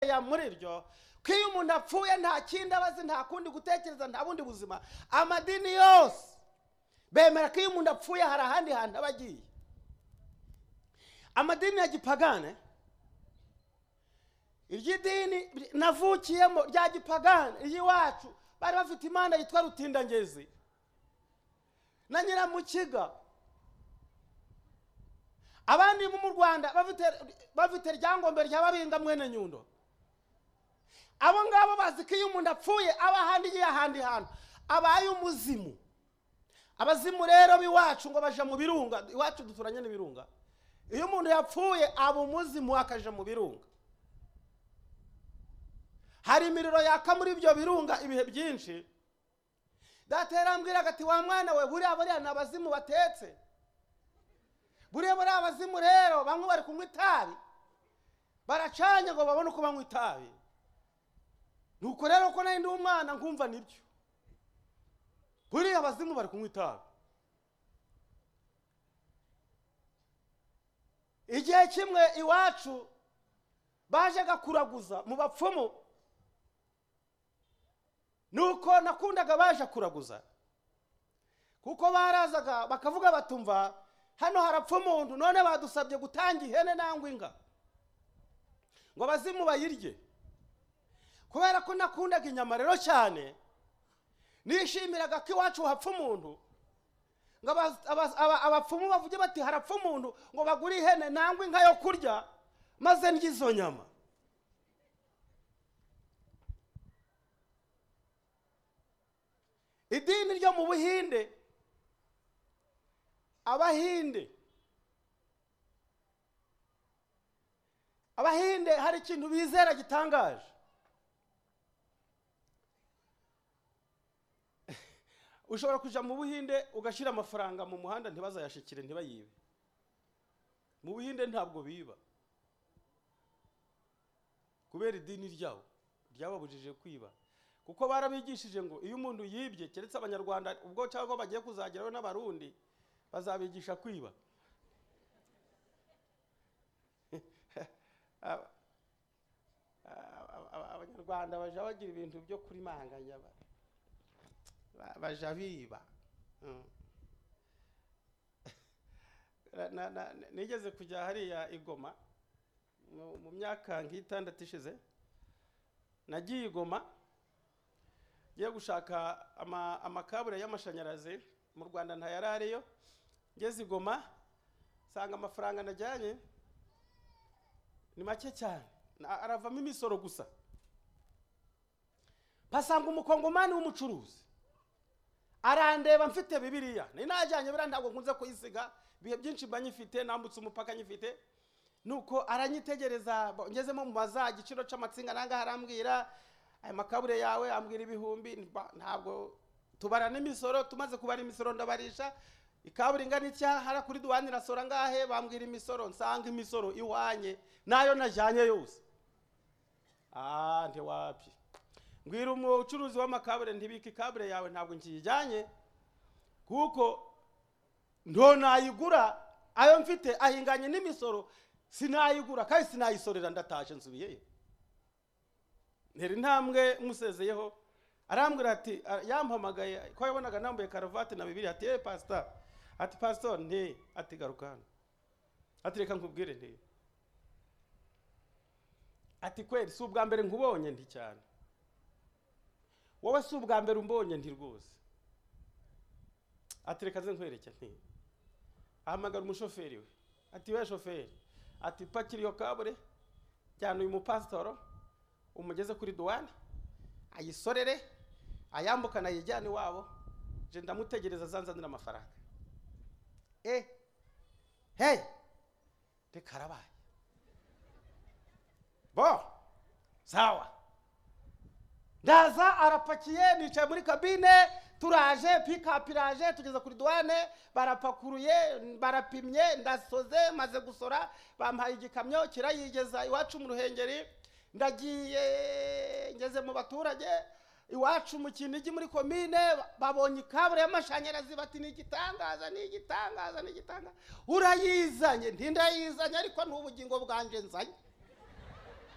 oya muri byo ko iyo umuntu apfuye nta kindi aba azi nta kundi gutekereza nta bundi buzima amadini yose bemera ko iyo umuntu apfuye hari ahandi hantu aba agiye amadini ya gipagane iry'idini navukiyemo rya gipagane iry'iwacu bari bafite imana yitwa rutindangezi na nyiramukiga abandi bo mu rwanda bafite bafite ryangombe rya babinga mwene nyundo abo ngabo bazi ko iyo umuntu apfuye aba ahandi igiye ahandi hantu abaye umuzimu abazimu rero b'iwacu ngo baje mu birunga iwacu duturanye n'ibirunga iyo umuntu yapfuye aba umuzimu akaja mu birunga hari imiriro yaka muri ibyo birunga ibihe byinshi daterambwiraga ati wa mwana we buriya buriya ni abazimu batetse buriya buriya abazimu rero bamwe bari kunywa itabi baracanye ngo babone uko banywa itabi nuko rero ko nari ndi umwana nkumva nibyo buriya abazimu bari kunywa itabi igihe kimwe iwacu bajyaga kuraguza mu bapfumu nuko nakundaga baje kuraguza kuko barazaga bakavuga batumva hano harapfa umuntu none badusabye gutanga ihene nangwa inga ngo abazimu bayirye kubera ko nakundaga inyama rero cyane nishimiraga ko iwacu hapfa umuntu ngo abapfumu bavuge bati harapfa umuntu ngo bagure ihene nangwa inka yo kurya maze ndye izo nyama idini ryo mu buhinde abahinde abahinde hari ikintu bizera gitangaje ushobora kujya mu buhinde ugashyira amafaranga mu muhanda ntibazayashikire ntibayibe mu buhinde ntabwo biba kubera idini ryabo ryababujije kwiba kuko barabigishije ngo iyo umuntu yibye keretse abanyarwanda ubwo cyangwa bagiye kuzageraho n'abarundi bazabigisha kwiba abanyarwanda bajya bagira ibintu byo kurimanganya bajya biba nigeze kujya hariya igoma mu myaka nk'itandatu ishize nagiye igoma ngiye gushaka amakabure y'amashanyarazi mu rwanda ntayari ariyo ngeze igoma nsanga amafaranga najyanye ni make cyane aravamo imisoro gusa mpasanga umukongomani w'umucuruzi arandeba mfite bibiriya ni najyanye biriya ntabwo nkunze kuyisiga ibihe byinshi mba nyifite nambutse umupaka nyifite nuko aranyitegereza ngezemo mu maza igiciro cy'amatsinga nangahe arambwira aya makabure yawe ambwira ibihumbi ntabwo tubara n'imisoro tumaze kubara imisoro ndabarisha ikabure ingana itya hara kuri duwani irasora ngahe bambwira imisoro nsanga imisoro iwanye nayo najyanye yose aha ntiwapye mbwira umucuruzi w'amakabure ntibike ikabure yawe ntabwo nkiyijyanye kuko nto nayigura ayo mfite ahinganye n'imisoro sinayigura kandi sinayisorera ndataje nsubiyeyo ntera intambwe musezeyeho arambwira ati yampamagaye ko yabonaga nambaye karuvati na bibiri ati yewe pasita ati pasito nti ati garuka hano ati reka nkubwire nti ati kweri si ubwa mbere nkubonye nti cyane wowe si ubwa mbere umbonye nti rwose ati reka nze nkwereke nti ahamagara umushoferi we ati we shoferi ati pakira iyo kabure cyane uyu mupasitoro umugeze kuri duwani ayisorere ayambukane ayijyane iwabo je ndamutegereza azanzanira amafaranga eh hey reka arabaye bo sawa ndaza arapakiye nicaye muri kabine turaje pikapu iraje tugeze kuri duwane barapakuruye barapimye ndasoze maze gusora bampaye igikamyo kirayigeza iwacu mu ruhengeri ndagiye ngeze mu baturage iwacu mu kinigi muri komine babonye ikabure y'amashanyarazi bati ni igitangaza ni igitangaza ni igitangaza urayizanye ntindayizanye ariko ni ubugingo bwanjye nzanye